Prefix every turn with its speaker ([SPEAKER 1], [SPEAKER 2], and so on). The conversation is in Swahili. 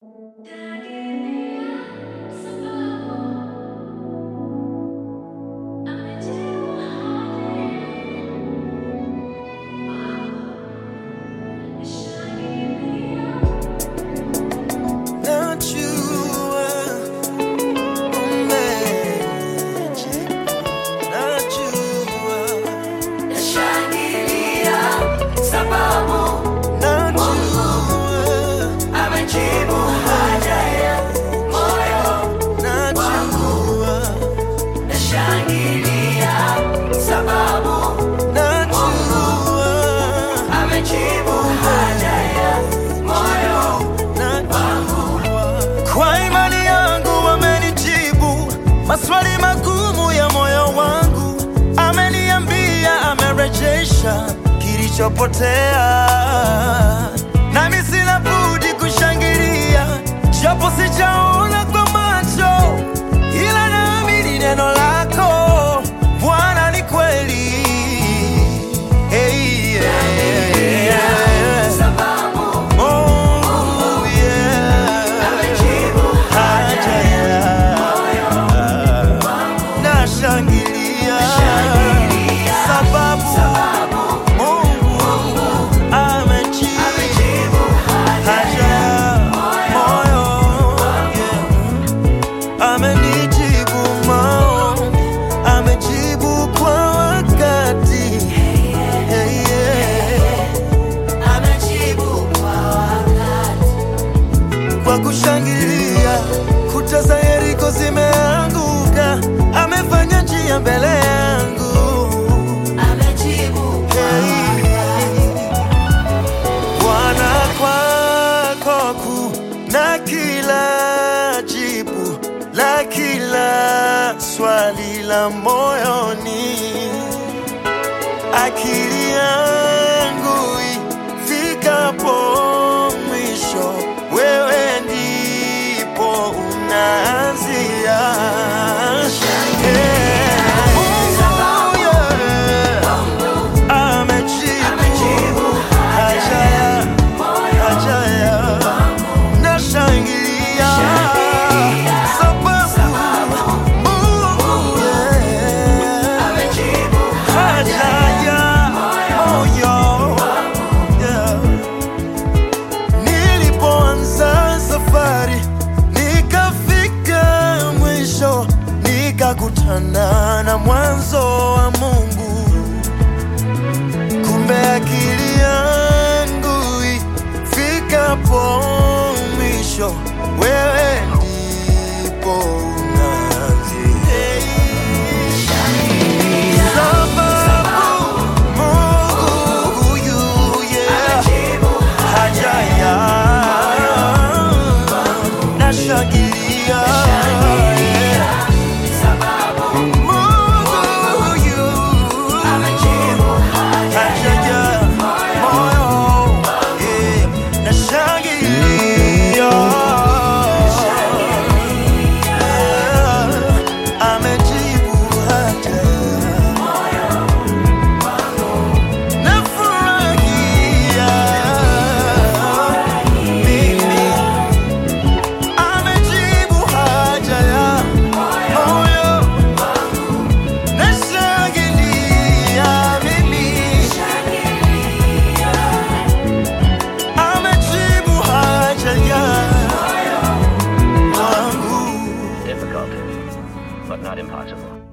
[SPEAKER 1] maswali magumu ya moyo wangu, ameniambia amerejesha kilichopotea, nami sina budi kushangilia, japo sijaona kwa macho, ila naamini neno lako Bwana ni kweli. Hey, yeah, yeah. Mungu, yeah. Haja ya nashangilia sababu Mungu amejibu haja ya moyo yeah. amenijibu maombi amejibu kwa wakati hey, yeah. kwa kushangilia kuta za Yeriko zimeanguka, amefanya njia mbele yangu. Hey. Bwana, kwako kuna kila jibu la kila swali la moyoni akili yangu ifikapo mwisho, wewe ndipo unaanzia. Yeah. Mungu, yeah. Amejibu haja ya- haja ya- nashangilia sababu Mungu, yeah. haja ya moyo yeah. Nilipoanza safari nikafika mwisho, nikakutana na mwanzo wa Mungu. Kumbe akili yangu ifikapo mwisho, wewe ndipo unaanzia. Sababu Mungu huyu, yeah, haja ya nashangilia, yeah. Mungu huyu haja ya moyo, yeah, nashangilia, yeah, amejibu haja Nafurahia mimi, amejibu haja ya moyo. Nashangilia mimi, amejibu haja ya wangu.
[SPEAKER 2] Difficult, but not impossible.